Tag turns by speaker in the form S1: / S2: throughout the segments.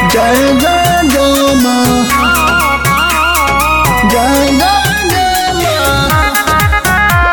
S1: जय जय जय माँ जय जय जय माँ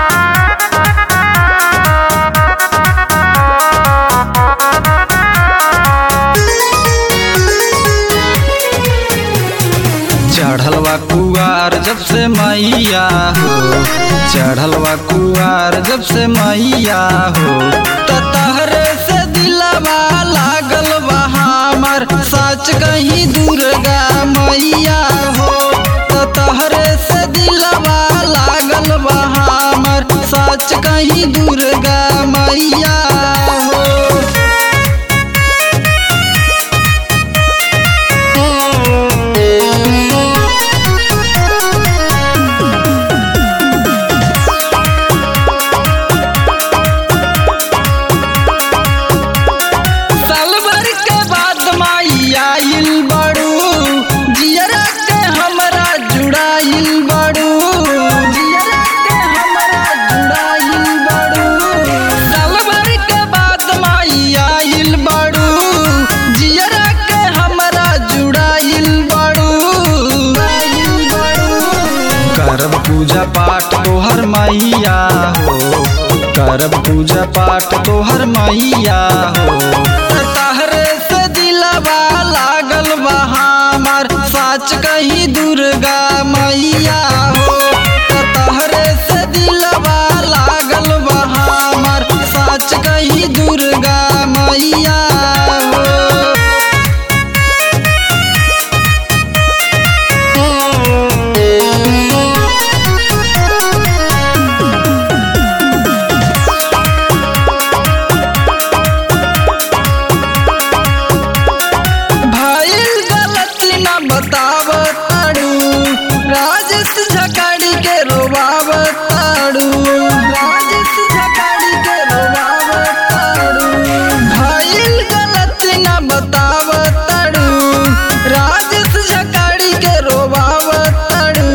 S2: चढ़लवा कुआर जब से मैया हो चढ़लवा कुआर जब से मैया हो त तहरे से दिलवा लागल बा हमर सच कहीं दुर्गा मैया हो त तहरे से दिलवा लागल बा हमर सच कहीं दुर्गा मैया हो साल भर के बाद माई आइल बड़ू जियरा के हमरा जुड़ाइल बड़ू जियरा के हमरा जुड़ाइल बड़ू साल भर के बाद माई आइल बड़ू जियरा के हमरा जुड़ाइल बड़ू जुड़ाइल बड़ू करब पूजा पाठ तोहर मैया हो करब पूजा पाठ तोहर मैया हो तहरे से दिलवा लागल बा हमर सच कही दुर्गा मैया हो तहरे से दिलवा लागल बा हमर सच कही दुर्गा मैया हो भइल गलती न बताव ताड़ू राजेश झकाड़ी के रोबाव ताड़ू राजेश झकाड़ी के रोबाव ताड़ू भइल गलती न बताव ताड़ू राजेश झकाड़ी के रोबाव ताड़ू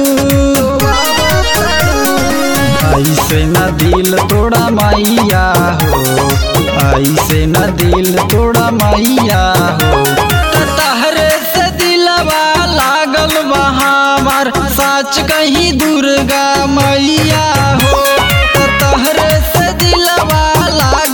S2: ऐसे न दिल तोड़ा मैया हो ऐसे न दिल तोड़ा मैया हो त तहरे से दिलवा लागल बा हमर सच कहीं दुर्गा मैया हो त तहरे से दिलवा लागल